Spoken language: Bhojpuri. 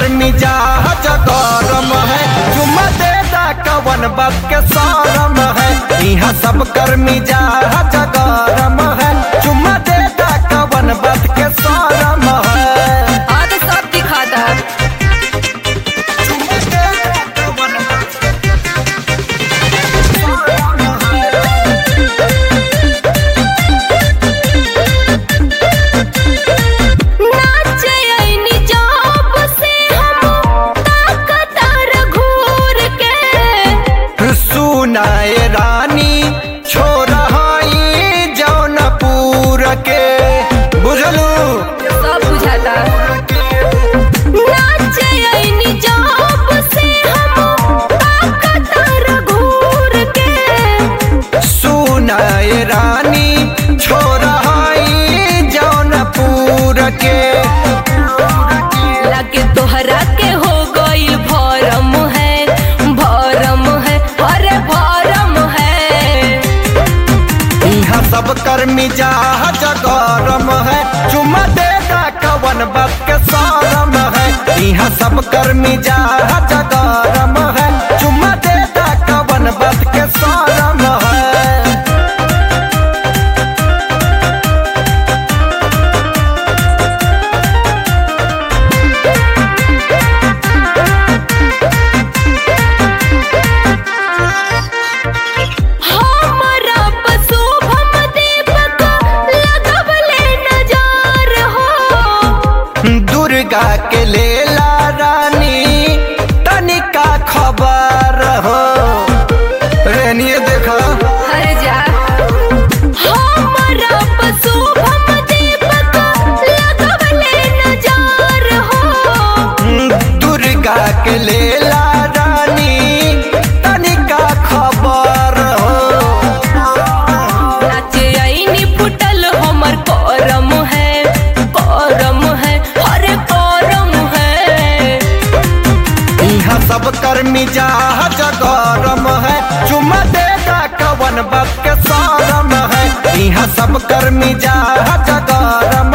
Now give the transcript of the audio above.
कर मिजाज गरम है चुम्मा देता कवन बात के सारम है यहाँ सब कर मिजाज गरम है चुम्मा देता कवन बात के सारम है हाँ तो सब दिखाता है चुम्मा देता कवन बात के नाचे आईनी जॉब से हम ताकतार घूर के सुनाए रानी छोरा हई जौनपुर के बुझलू सब बुझाता नाचे आईनी जॉब से हम ताकतार घूर के सुनाए रानी छोरा हई जौनपुर के लगे तोहरा के हो गईल भरम है भरम है अरे भरम है यहाँ सब कर मिजाज गरम है चुम्मा देगा कवन बात के सारम है यहाँ सब कर मिजाज गरम है चुम्मा देगा कवन बात के सारम है हमरा पशुभम दीपक लगवले नजार हो दुर्गा के लेला रानी तनिका खबर हो रेनिए देखा हर जा हमरा पशुभम दीपक लगवले नजार हो दुर्गा के लेला रानी तनिका खबर हो नाचे आईनी फुटल हमर करम है करम है अरे करम है यहाँ सब कर मिजाज गरम है चुम्मा देगा कवन बात के सारम है यहाँ सब कर मिजाज गरम